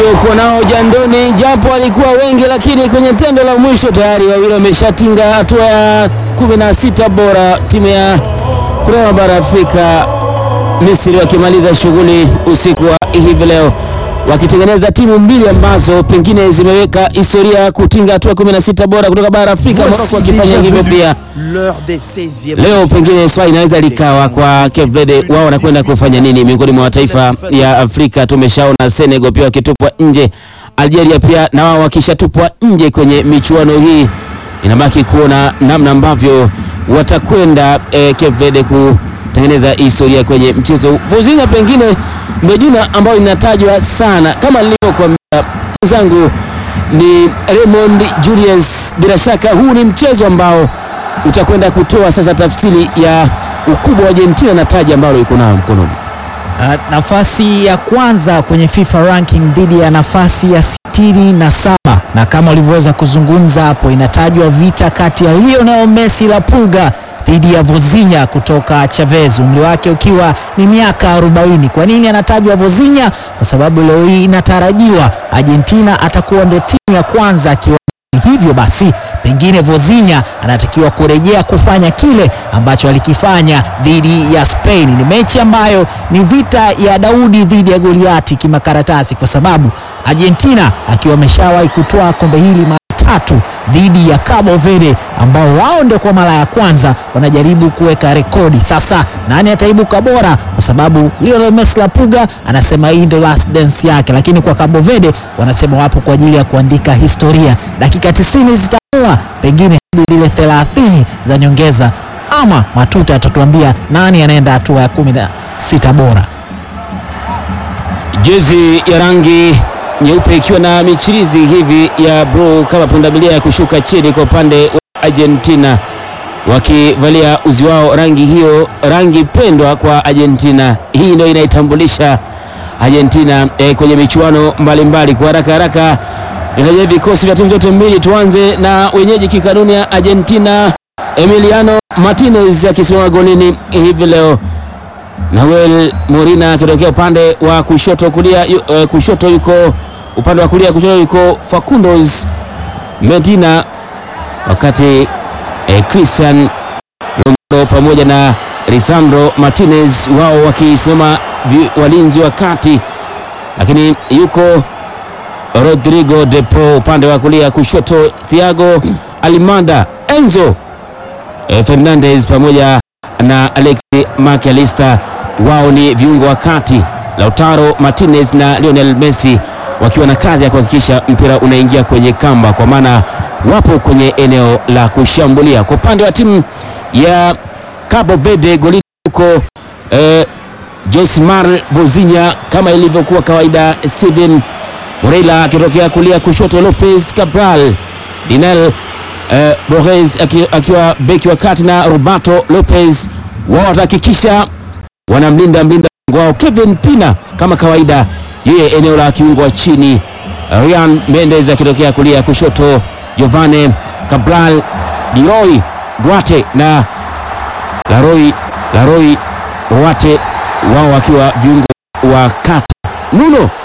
waliokuwa nao jandoni, japo walikuwa wengi, lakini kwenye tendo la mwisho tayari wawili wameshatinga hatua ya 16 bora. Timu ya kutoka bara Afrika Misri wakimaliza shughuli usiku wa hivi leo wakitengeneza timu mbili ambazo pengine zimeweka historia ya kutinga hatua 16 bora kutoka bara Afrika, Morocco wakifanya hivyo pia leo pengine swali inaweza likawa kwa Cape Verde, wao wanakwenda kufanya nini miongoni mwa mataifa ya Afrika? Tumeshaona Senegal pia wakitupwa nje, Algeria pia na wao wakishatupwa nje kwenye michuano hii. Inabaki kuona namna ambavyo watakwenda eh, Cape Verde kutengeneza historia kwenye mchezo. Vozinha pengine ndio jina ambayo inatajwa sana, kama nilivyokuambia mwenzangu ni Raymond Julius. Bila shaka huu ni mchezo ambao utakwenda kutoa sasa tafsiri ya ukubwa wa Argentina na taji ambalo iko nayo mkononi. Uh, nafasi ya kwanza kwenye FIFA ranking dhidi ya nafasi ya sitini na saba na kama ulivyoweza kuzungumza hapo, inatajwa vita kati ya Lionel Messi la Pulga dhidi ya Vozinha kutoka Chavez, umri wake ukiwa ni miaka 40. Kwa nini anatajwa Vozinha? Kwa sababu leo hii inatarajiwa Argentina atakuwa ndio timu ya kwanza akiwa hivyo basi pengine Vozinha anatakiwa kurejea kufanya kile ambacho alikifanya dhidi ya Spain. Ni mechi ambayo ni vita ya Daudi dhidi ya Goliati kimakaratasi, kwa sababu Argentina akiwa ameshawahi kutoa kombe hili mara tatu dhidi ya Cabo Verde ambao wao ndio kwa mara ya kwanza wanajaribu kuweka rekodi. Sasa nani ataibuka bora? Kwa sababu Lionel Messi la Puga anasema hii ndio last dance yake, lakini kwa Cabo Verde wanasema wapo kwa ajili ya kuandika historia. Dakika 90 zitaamua pengine hadi zile 30 za nyongeza, ama matuta atatuambia nani anaenda hatua ya kumi na sita bora. Jezi ya rangi nyeupe ikiwa na michirizi hivi ya bluu kama pundamilia ya kushuka chini kwa upande wa Argentina, wakivalia uzi wao rangi hiyo, rangi pendwa kwa Argentina. Hii ndio inaitambulisha Argentina eh, kwenye michuano mbalimbali. Kwa haraka haraka nitaja vikosi vya timu zote mbili. Tuanze na wenyeji kikanuni ya Argentina, Emiliano Martinez akisimama golini hivi leo Nahuel Molina akitokea upande wa kushoto kulia, yu, uh, kushoto yuko upande wa kulia kushoto yuko Facundos Medina, wakati eh, Christian Romero pamoja na Lisandro Martinez wao wakisimama walinzi wa kati, lakini yuko Rodrigo de Paul upande wa kulia kushoto, Thiago Almada, Enzo eh, Fernandez pamoja na Alexi McAllister wao ni viungo wa kati, Lautaro Martinez na Lionel Messi wakiwa na kazi ya kuhakikisha mpira unaingia kwenye kamba, kwa maana wapo kwenye eneo la kushambulia. Kwa upande wa timu ya Cabo Verde golini huko eh, Josimar Vozinha kama ilivyokuwa kawaida, Steven Moreira akitokea kulia kushoto, Lopez Cabral, Dinel eh, Borges akiwa beki wa kati na Roberto Lopez wao watahakikisha wanamlinda mlinda wao Kevin Pina kama kawaida, yeye eneo la kiungo wa chini. Ryan Mendes akitokea kulia kushoto, Giovane Cabral, Leroy Duarte na Laroy Laroy Duarte wao wakiwa viungo wa kati. Nuno